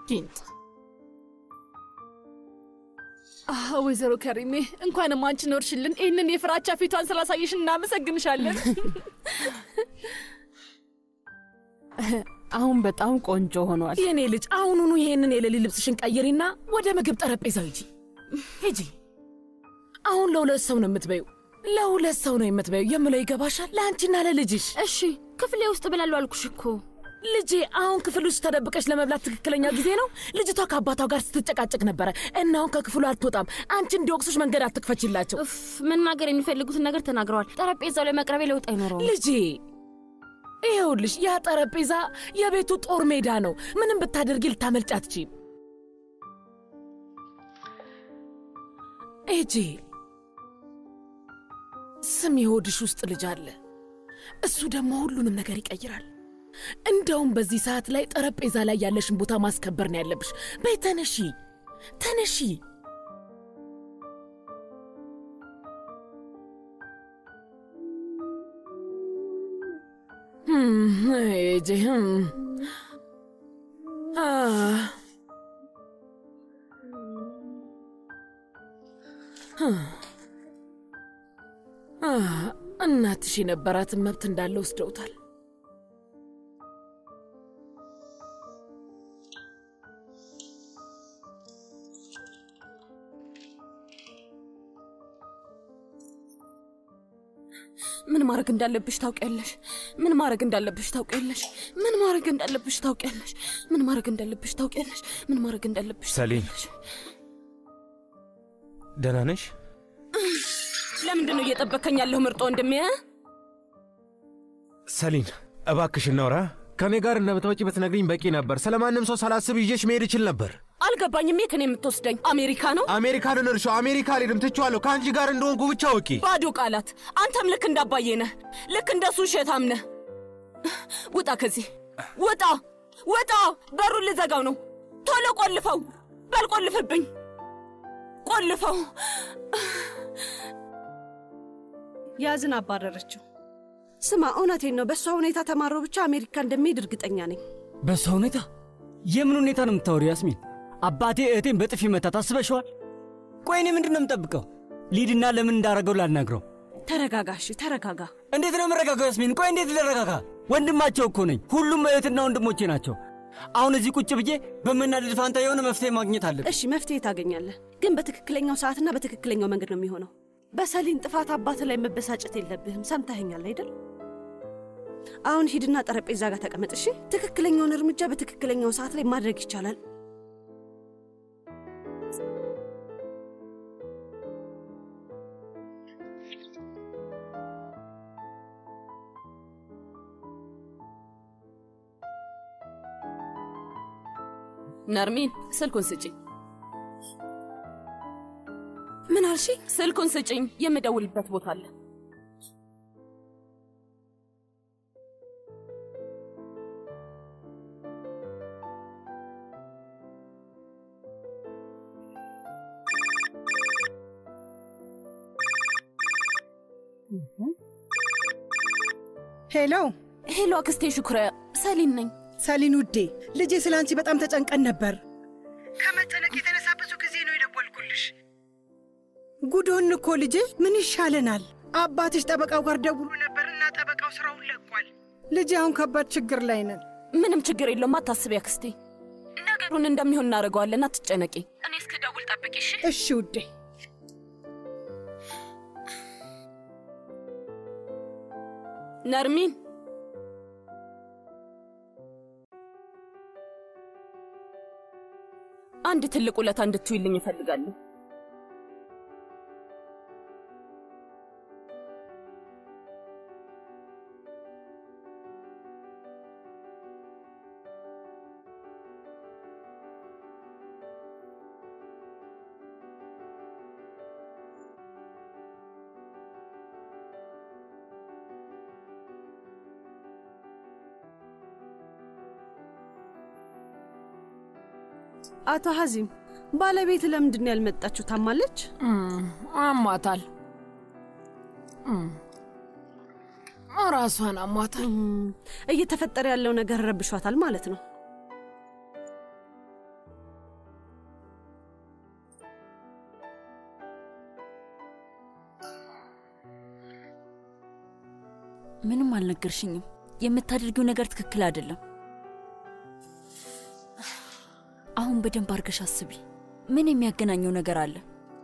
ጊንጥ አህ፣ ወይዘሮ ከሪሜ እንኳንም አንቺ ኖርሽልን። ይህንን የፍራቻ ፊቷን ስላሳየሽን እናመሰግንሻለን። አሁን በጣም ቆንጆ ሆኗል። የኔ ልጅ አሁኑኑ ይሄንን የሌሊት ልብስሽን ቀይሪና ወደ ምግብ ጠረጴዛው ሂጂ ሂጂ። አሁን ለሁለት ሰው ነው የምትበዩ፣ ለሁለት ሰው ነው የምትበዩ የምለው ይገባሻል? ለአንቺና ለልጅሽ። እሺ ክፍሌ ውስጥ ብላለሁ አልኩሽ እኮ። ልጄ አሁን ክፍል ውስጥ ተደብቀሽ ለመብላት ትክክለኛ ጊዜ ነው። ልጅቷ ከአባቷ ጋር ስትጨቃጨቅ ነበረ እና አሁን ከክፍሉ አትወጣም። አንቺ እንዲወቅሱሽ መንገድ አትክፈችላቸው። እፍ መናገር የሚፈልጉትን ነገር ተናግረዋል። ጠረጴዛው ላይ መቅረቤ ለውጥ አይኖረውም። ልጄ ይኸውልሽ፣ ያ ጠረጴዛ የቤቱ ጦር ሜዳ ነው። ምንም ብታደርጊ ልታመልጭ አትችይም። ኤጄ ስም የሆድሽ ውስጥ ልጅ አለ። እሱ ደግሞ ሁሉንም ነገር ይቀይራል። እንደውም በዚህ ሰዓት ላይ ጠረጴዛ ላይ ያለሽን ቦታ ማስከበር ነው ያለብሽ። በይ ተነሺ፣ ተነሺ። ህም፣ ኤጄ ህም። አ አ እናትሽ የነበራትን መብት እንዳለ ወስደውታል። ምን ማድረግ እንዳለብሽ ታውቂያለሽ። ምን ማድረግ እንዳለብሽ ታውቂያለሽ። ምን ማድረግ እንዳለብሽ ታውቂያለሽ። ምን ማድረግ እንዳለብሽ ታውቂያለሽ። ምን ማድረግ እንዳለብሽ ሰሊን ደህና ነሽ? ለምንድን ነው እየጠበከኝ ያለሁ ምርጦ ወንድሜ? እ? ሰሊን እባክሽ እናውራ። ከእኔ ጋር እንደምትመጪ ብትነግሪኝ በቂ ነበር። ስለ ማንም ሰው ሳላስብ ይዤሽ መሄድ እችል ነበር። አልገባኝም። የት ነው የምትወስደኝ? አሜሪካ ነው? አሜሪካንን እርሾ አሜሪካ አልሄድም፣ ትቼዋለሁ። ከአንቺ ጋር እንደሆንኩ ብቻ ወቂ። ባዶ ቃላት። አንተም ልክ እንዳባዬ ነህ። ልክ እንደሱ ውሸታም ነህ። ውጣ ከዚህ ውጣ፣ ውጣ! በሩን ልዘጋው ነው። ቶሎ ቆልፈው። በል ቆልፍብኝ፣ ቆልፈው። ያዝን አባረረችው። ስማ፣ እውነቴን ነው። በእሷ ሁኔታ ተማሮ ብቻ አሜሪካ እንደሚሄድ እርግጠኛ ነኝ። በሷ ሁኔታ የምን ሁኔታ ነው የምታወሪው? ያስሚን አባቴ እህቴን በጥፊ መታ ታስበሸዋል? ቆይ እኔ ምንድን ነው የምጠብቀው? ሊድና ለምን እንዳረገው ላናግረው። ተረጋጋ፣ እሺ ተረጋጋ። እንዴት ነው የምረጋጋው? ያስሚን ቆይ እንዴት ልረጋጋ? ወንድማቸው እኮ ነኝ። ሁሉም እህትና ወንድሞቼ ናቸው። አሁን እዚህ ቁጭ ብዬ በመናደድ ፋንታ የሆነ መፍትሄ ማግኘት አለብን። እሺ መፍትሄ ታገኛለህ፣ ግን በትክክለኛው ሰዓትና በትክክለኛው መንገድ ነው የሚሆነው። በሰሊን ጥፋት አባት ላይ መበሳጨት የለብህም። ሰምተኸኛል አይደል? አሁን ሂድና ጠረጴዛ ጋር ተቀመጥ። እሺ፣ ትክክለኛውን እርምጃ በትክክለኛው ሰዓት ላይ ማድረግ ይቻላል። ነርሚን ስልኩን ስጭኝ። ምን አልሽ? ስልኩን ስጭኝ። የምደውልበት ቦታ አለ። ሄሎ ሄሎ፣ አክስቴ ሽኩሪያ፣ ሰሊን ነኝ። ሰሊን ውዴ፣ ልጄ ስለ አንቺ በጣም ተጨንቀን ነበር። ከመጨነቅ የተነሳ ብዙ ጊዜ ነው የደወልኩልሽ። ጉዶን እኮ ልጄ፣ ምን ይሻለናል? አባትሽ ጠበቃው ጋር ደውሎ ነበርና ጠበቃው ስራውን ለቋል። ልጄ፣ አሁን ከባድ ችግር ላይ ነን። ምንም ችግር የለውም፣ አታስቢ አክስቴ። ነገሩን እንደሚሆን እናደርገዋለን፣ አትጨነቂ። እኔ እስክደውል ጠብቂ እሺ? እሺ ውዴ። ነርሚን አንድ ትልቅ ውለታ እንድትውይልኝ እፈልጋለሁ። አቶ ሀዚም ባለቤት ለምንድን ነው ያልመጣችሁ? ታማለች? አሟታል። ራሷን አሟታል። እየተፈጠረ ያለው ነገር ረብሿታል ማለት ነው። ምንም አልነገርሽኝም። የምታደርጊው ነገር ትክክል አይደለም። አሁን በደንብ አድርገሽ አስቢ። ምን የሚያገናኘው ነገር አለ?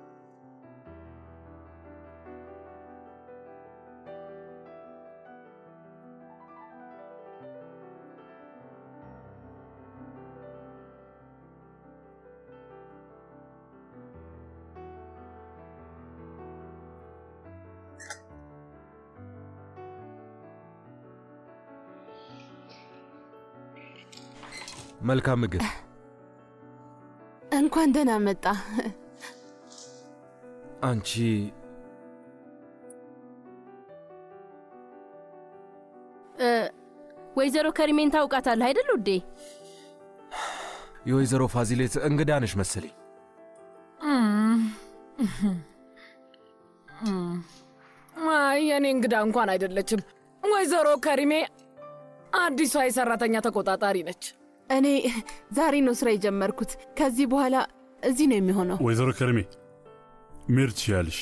መልካም ምግብ። እንኳን ደህና መጣ። አንቺ እ፣ ወይዘሮ ከሪሜን ታውቃታለህ አይደል ውዴ? የወይዘሮ ፋዚሌት እንግዳ ነሽ መሰለኝ። አይ የኔ እንግዳ እንኳን አይደለችም። ወይዘሮ ከሪሜ አዲሷ የሰራተኛ ተቆጣጣሪ ነች። እኔ ዛሬ ነው ስራ የጀመርኩት። ከዚህ በኋላ እዚህ ነው የሚሆነው። ወይዘሮ ከርሜ መሄድ ትችያለሽ።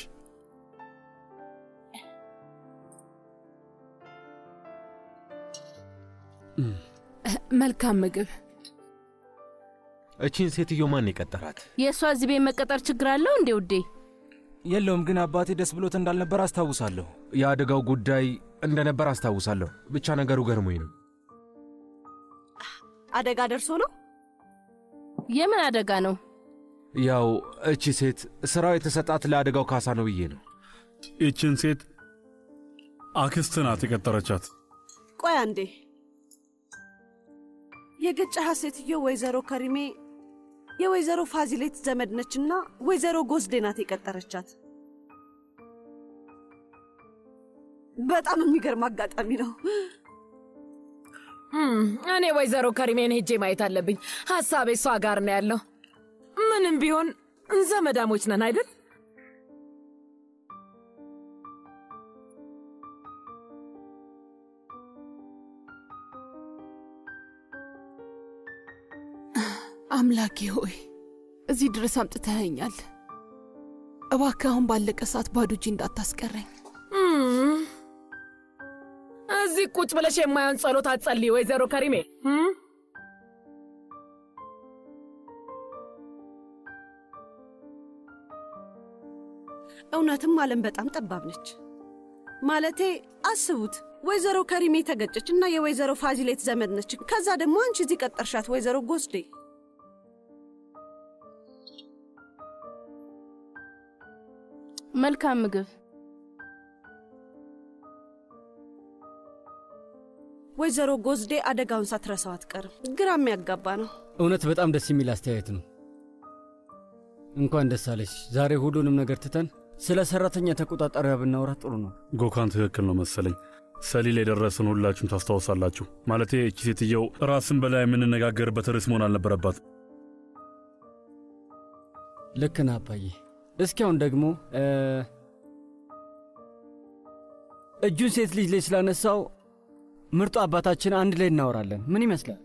መልካም ምግብ። እቺን ሴትዮ ማን የቀጠራት? የእሷ እዚህ ቤት መቀጠር ችግር አለው እንዴ ውዴ? የለውም፣ ግን አባቴ ደስ ብሎት እንዳልነበር አስታውሳለሁ። የአደጋው ጉዳይ እንደነበር አስታውሳለሁ። ብቻ ነገሩ ገርሞኝ ነው። አደጋ ደርሶ ነው? የምን አደጋ ነው? ያው እቺ ሴት ስራው የተሰጣት ለአደጋው ካሳ ነው ብዬ ነው። ይችን ሴት አክስት ናት የቀጠረቻት። ቆይ አንዴ፣ የገጨሃት ሴትዮ ወይዘሮ ከሪሜ የወይዘሮ ፋዚሌት ዘመድ ነችና ወይዘሮ ጎስዴ ናት የቀጠረቻት። በጣም የሚገርም አጋጣሚ ነው። እም፣ እኔ ወይዘሮ ከሪሜን ሄጄ ማየት አለብኝ። ሐሳቤ እሷ ጋር ነው ያለው። ምንም ቢሆን ዘመዳሞች ነን አይደል? አምላኬ ሆይ እዚህ ድረስ አምጥተኸኛል። እባክህ አሁን ባለቀ ሰዓት ባዶ እጄ እንዳታስቀረኝ። እም፣ እዚህ ቁጭ ብለሽ የማየውን ጸሎት አትጸልይ ወይዘሮ ከሪሜ። እም? እውነትም ዓለም በጣም ጠባብ ነች። ማለቴ አስቡት፣ ወይዘሮ ከሪሜ ተገጨች እና የወይዘሮ ፋዚሌት ዘመድ ነች። ከዛ ደግሞ አንቺ እዚህ ቀጠርሻት ወይዘሮ ጎስዴ። መልካም ምግብ። ወይዘሮ ጎስዴ አደጋውን ሳትረሳው አትቀርም። ግራ የሚያጋባ ነው። እውነት በጣም ደስ የሚል አስተያየት ነው። እንኳን ደስ አለሽ። ዛሬ ሁሉንም ነገር ትተን ስለ ሰራተኛ ተቆጣጣሪዋ ብናወራ ጥሩ ነው። ጎካን ትክክል ነው መሰለኝ። ሰሊል የደረሰን ሁላችሁም ታስታውሳላችሁ። ማለቴ እቺ ሴትየው ራስን በላይ የምንነጋገርበት ርዕስ መሆን አልነበረባት። ልክ ነህ አባዬ። እስኪ አሁን ደግሞ እ፣ እጁን ሴት ልጅ ላይ ስላነሳው ምርጡ አባታችን አንድ ላይ እናወራለን። ምን ይመስላል?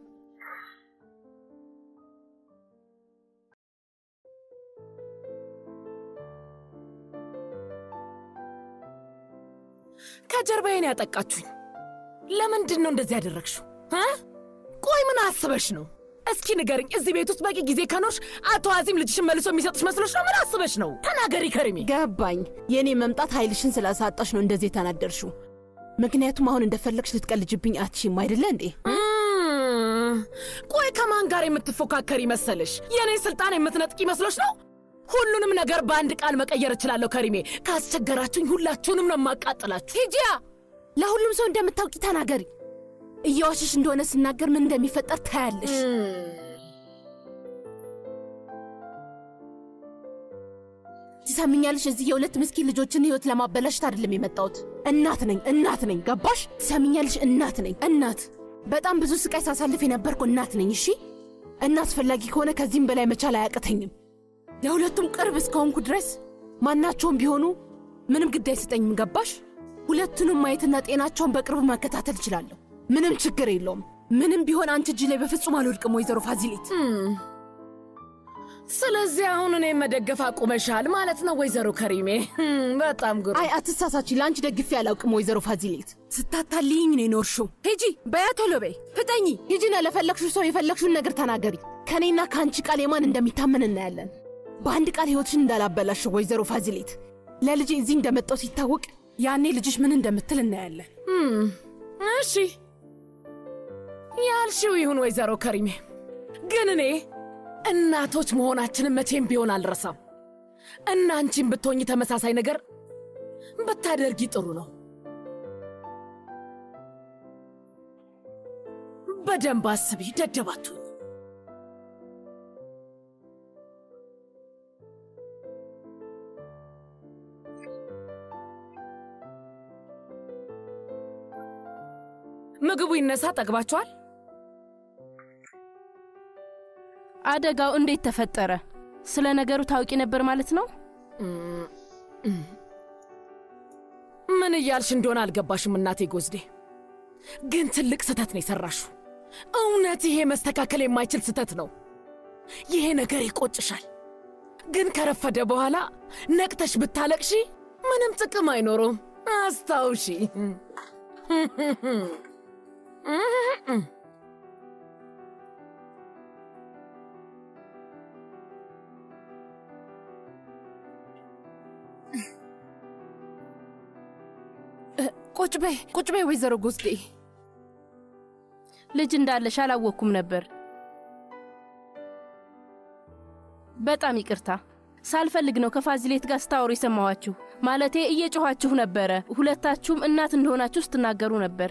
ከጀርባዬን ያጠቃችሁኝ ለምንድን ነው እንደዚህ ያደረግሽው? እ? ቆይ ምን አስበሽ ነው? እስኪ ንገርኝ። እዚህ ቤት ውስጥ በቂ ጊዜ ከኖርሽ አቶ አዚም ልጅሽን መልሶ የሚሰጥሽ መስሎሽ ነው? ምን አስበሽ ነው? ተናገሪ ከሪሜ። ገባኝ። የእኔ መምጣት ኃይልሽን ስላሳጣሽ ነው እንደዚህ የተናደርሽው። ምክንያቱም አሁን እንደፈለግሽ ልትቀልጅብኝ አትችይም አይደለ እንዴ? እም፣ ቆይ ከማን ጋር የምትፎካከሪ መሰለሽ? የእኔ ስልጣን የምትነጥቂ መስሎሽ ነው? ሁሉንም ነገር በአንድ ቃል መቀየር እችላለሁ ከሪሜ። ካስቸገራችሁኝ ሁላችሁንም ነው የማቃጥላችሁ። ሂጂያ፣ ለሁሉም ሰው እንደምታውቂ ተናገሪ። እየዋሸሽ እንደሆነ ስናገር ምን እንደሚፈጠር ታያለሽ። ትሰምኛለሽ? እዚህ የሁለት ምስኪን ልጆችን ህይወት ለማበላሸት አይደለም የመጣሁት። እናት ነኝ፣ እናት ነኝ። ገባሽ? ትሰምኛለሽ? እናት ነኝ፣ እናት። በጣም ብዙ ስቃይ ሳሳልፍ የነበርኩ እናት ነኝ። እሺ፣ እና አስፈላጊ ከሆነ ከዚህም በላይ መቻል አያቅተኝም። ለሁለቱም ቅርብ እስከሆንኩ ድረስ ማናቸውም ቢሆኑ ምንም ግድ አይሰጠኝም። ገባሽ? ሁለቱንም ማየትና ጤናቸውን በቅርብ መከታተል እችላለሁ። ምንም ችግር የለውም። ምንም ቢሆን አንቺ እጅ ላይ በፍጹም አልወድቅም። ወይዘሮ ፋዚሊት ስለዚህ አሁን እኔ መደገፍ አቁመሻል ማለት ነው ወይዘሮ ከሪሜ? ህም፣ በጣም ግሩ አይ አትሳሳች፣ ለአንቺ ደግፌ አላውቅም ወይዘሮ ፋዚሌት። ስታታልይኝ ነው የኖርሽው። ሂጂ በያ ቶሎ በይ፣ ፍጠኝ። ሂጂና ለፈለግሽው ሰው የፈለግሽውን ነገር ተናገሪ። ከእኔና ከአንቺ ቃል የማን እንደሚታመን እናያለን። በአንድ ቃል ህይወትሽን እንዳላበላሽው ወይዘሮ ፋዚሌት። ለልጄ እዚህ እንደመጣው ሲታወቅ ያኔ ልጅሽ ምን እንደምትል እናያለን። ህም፣ እሺ ያልሽው ይሁን ወይዘሮ ከሪሜ፣ ግን እኔ እናቶች መሆናችንን መቼም ቢሆን አልረሳም እና አንቺን ብትሆኝ ተመሳሳይ ነገር ብታደርጊ ጥሩ ነው። በደንብ አስቢ፣ ደደባቱኝ። ምግቡ ይነሳ። ጠግባችኋል? አደጋው እንዴት ተፈጠረ? ስለ ነገሩ ታውቂ ነበር ማለት ነው? ምን እያልሽ እንደሆነ አልገባሽም እናቴ ጎዝዴ። ግን ትልቅ ስህተት ነው የሰራሽው። እውነት ይሄ መስተካከል የማይችል ስህተት ነው። ይሄ ነገር ይቆጭሻል። ግን ከረፈደ በኋላ ነቅተሽ ብታለቅሺ ምንም ጥቅም አይኖረውም። አስታውሺ። ቁጭ በይ ቁጭ በይ ወይዘሮ ጎዝዴ። ልጅ እንዳለሽ አላወቅኩም ነበር። በጣም ይቅርታ። ሳልፈልግ ነው ከፋዚሌት ጋር ስታወሩ የሰማኋችሁ። ማለቴ እየጮኋችሁ ነበረ። ሁለታችሁም እናት እንደሆናችሁ ስትናገሩ ነበር።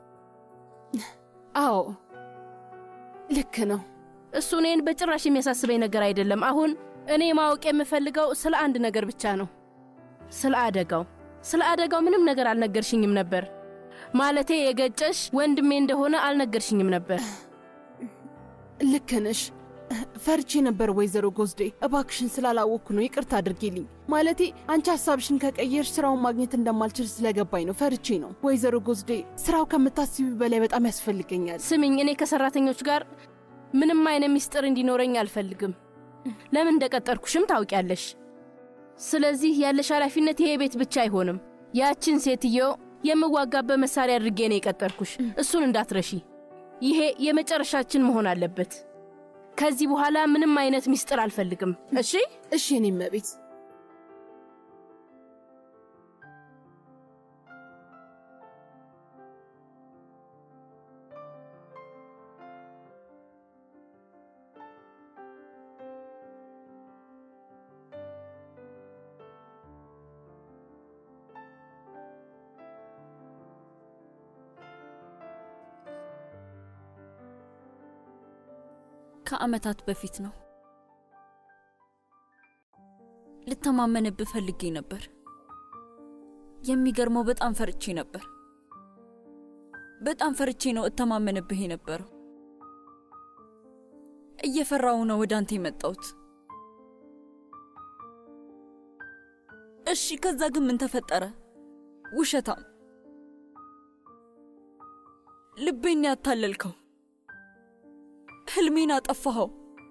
አዎ ልክ ነው። እሱ እኔን በጭራሽ የሚያሳስበኝ ነገር አይደለም። አሁን እኔ ማወቅ የምፈልገው ስለ አንድ ነገር ብቻ ነው፣ ስለ አደጋው። ስለ አደጋው ምንም ነገር አልነገርሽኝም ነበር። ማለቴ የገጨሽ ወንድሜ እንደሆነ አልነገርሽኝም ነበር። ልክ ነሽ። ፈርቼ ነበር ወይዘሮ ጎዝዴ። እባክሽን ስላላወቅኩ ነው ይቅርታ አድርጌልኝ። ማለቴ አንቺ ሀሳብሽን ከቀየርሽ ስራውን ማግኘት እንደማልችል ስለገባኝ ነው። ፈርቼ ነው ወይዘሮ ጎዝዴ። ስራው ከምታስቢ በላይ በጣም ያስፈልገኛል። ስሚኝ፣ እኔ ከሰራተኞች ጋር ምንም አይነት ሚስጥር እንዲኖረኝ አልፈልግም። ለምን እንደቀጠርኩሽም ታውቂያለሽ። ስለዚህ ያለሽ ኃላፊነት ይሄ ቤት ብቻ አይሆንም። ያችን ሴትዮ የምዋጋበት መሳሪያ አድርጌ ነው የቀጠርኩሽ። እሱን እንዳትረሺ። ይሄ የመጨረሻችን መሆን አለበት። ከዚህ በኋላ ምንም አይነት ሚስጥር አልፈልግም። እሺ እሺ፣ እኔም ቤት ከዓመታት በፊት ነው። ልተማመንብህ ፈልጌ ነበር። የሚገርመው በጣም ፈርቼ ነበር። በጣም ፈርቼ ነው እተማመንብህ የነበረው። እየፈራው ነው ወደ አንተ የመጣሁት። እሺ፣ ከዛ ግን ምን ተፈጠረ? ውሸታም፣ ልቤን ያታለልከው ህልሜን አጠፋኸው።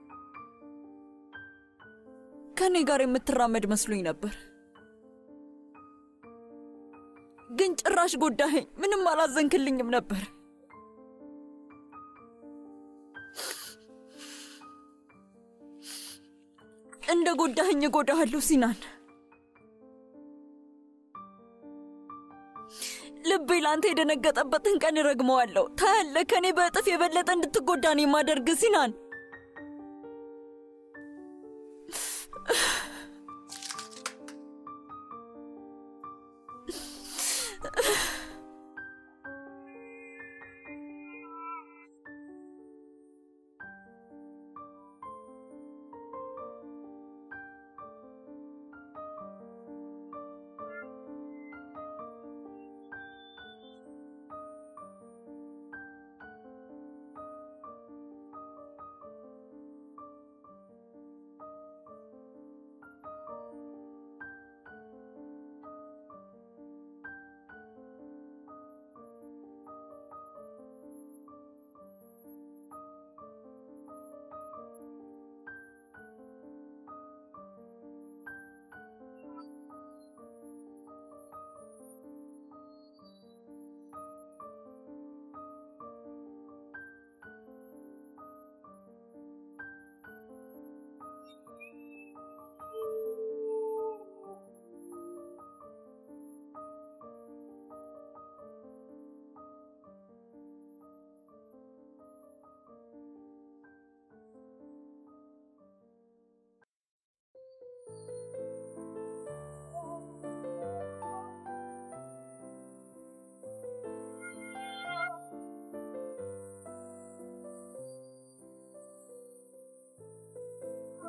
ከእኔ ጋር የምትራመድ መስሎኝ ነበር፣ ግን ጭራሽ ጎዳኸኝ። ምንም አላዘንክልኝም ነበር። እንደ ጎዳኸኝ እጎዳሃለሁ ሲናን። ልቤ ለአንተ የደነገጠበትን ቀን እረግመዋለሁ። ታያለህ፣ ከእኔ በእጥፍ የበለጠ እንድትጎዳ ነው የማደርግ ሲናን።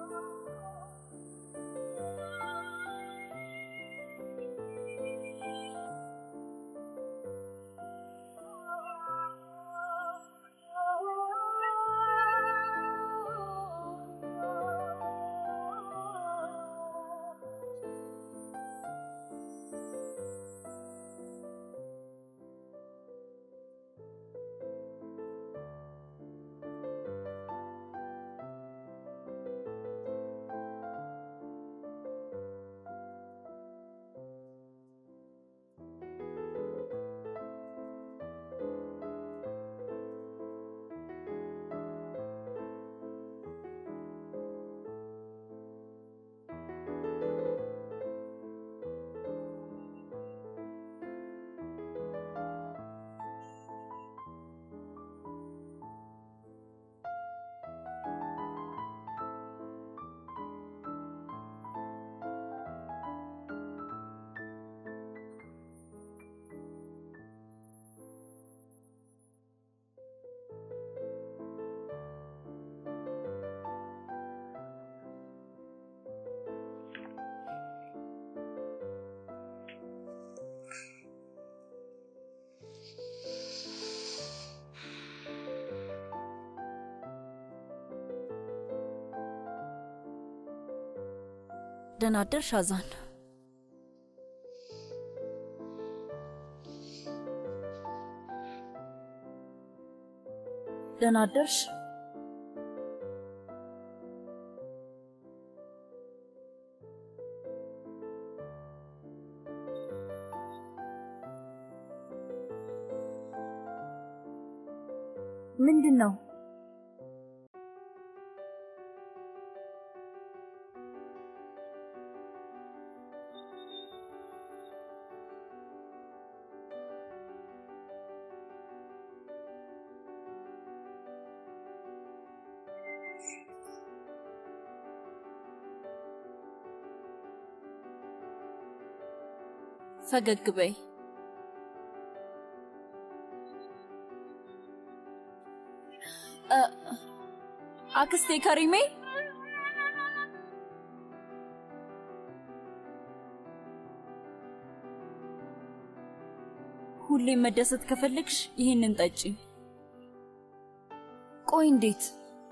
ደህና አደርሽ አዛን። ደህና አደርሽ። ምንድን ነው? ፈገግ በይ። እ፣ አክስቴ ከሪሜ ሁሌም መደሰት ከፈለግሽ ይህንን ጠጪ። ቆይ እንዴት?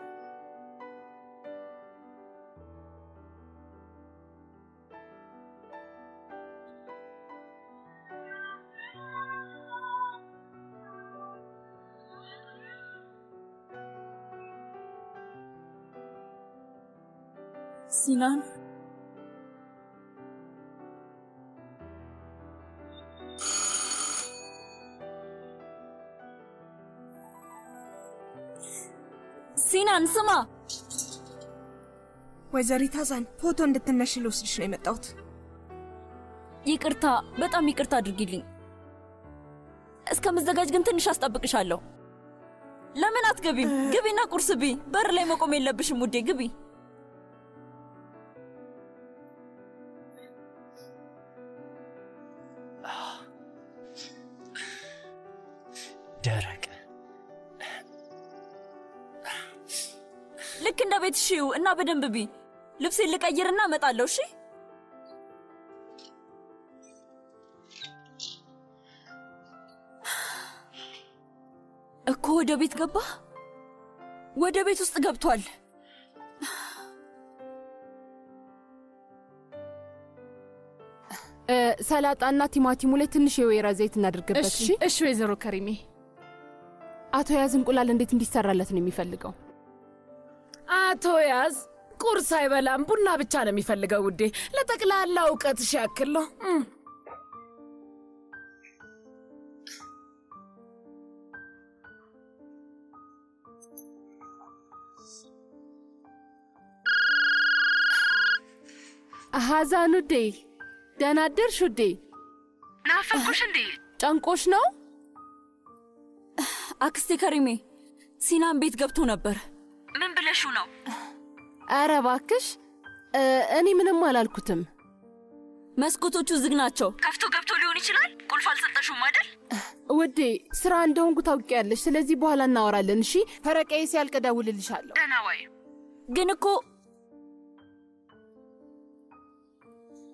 ሲናን ሲናን ስማ፣ ወይዘሪት አዛን ፎቶ እንድትነሽ ልወስድሽ ነው የመጣሁት። ይቅርታ፣ በጣም ይቅርታ አድርጊልኝ። እስከ መዘጋጅ ግን ትንሽ አስጠብቅሻለሁ። ለምን አትገቢም? ግቢና ቁርስ ቢ። በር ላይ መቆም የለብሽም ውዴ፣ ግቢ። ደረቅ ልክ እንደ ቤት ሽው እና በደንብ ቢ። ልብሴን ልቀይርና እመጣለሁ። እሺ እኮ ወደ ቤት ገባ። ወደ ቤት ውስጥ ገብቷል። እ፣ ሰላጣና ቲማቲሙ ላይ ትንሽ የወይራ ዘይት እናድርግበት። እሺ፣ እሺ እሺ ወይዘሮ ከሪሜ። አቶ ያዝ እንቁላል እንዴት እንዲሰራለት ነው የሚፈልገው? አቶ ያዝ ቁርስ አይበላም፣ ቡና ብቻ ነው የሚፈልገው ውዴ። ለጠቅላላ እውቀትሽ ያክል ነው። እም። ሀዛን ውዴ፣ ደህና አደርሽ ውዴ። ናፈኩሽ እንዴ? ጨንቆሽ ነው? አክስቴ ከሪሜ ሲናን ቤት ገብቶ ነበር። ምን ብለሽው ነው? ኧረ እባክሽ እ፣ እኔ ምንም አላልኩትም። መስኮቶቹ ዝግ ናቸው። ከፍቶ ገብቶ ሊሆን ይችላል። ቁልፍ አልሰጠሽውም አይደል? ውዴ ስራ እንደሆንኩ ታውቂያለሽ። ስለዚህ በኋላ እናወራለን። እሺ ፈረቃዬ ሲያልቅ እደውልልሻለሁ። ደህና ዋይ። ግን እኮ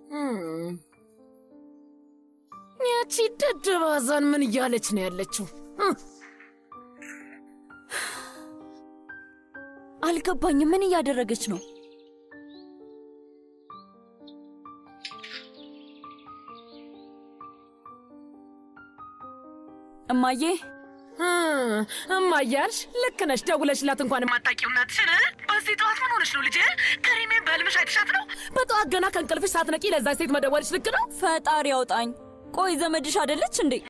እም፣ ያቺ ደደብ አዛን ምን እያለች ነው ያለችው? እም፣ አልገባኝም። ምን እያደረገች ነው? እማዬ እ፣ እማዬ አልሽ? ልክ ነሽ። ደውለሽላት እንኳን የማታውቂው እናትሽን እ? በዚህ ጠዋት ምን ሆነሽ ነው ልጄ? ከሪሜን በህልምሽ አይተሻት ነው? በጠዋት ገና ከእንቅልፍሽ ሳትነቂ ለዛ ሴት መደወልሽ ልክ ነው? ፈጣሪ ያውጣኝ። ቆይ ዘመድሽ አይደለች እንዴ?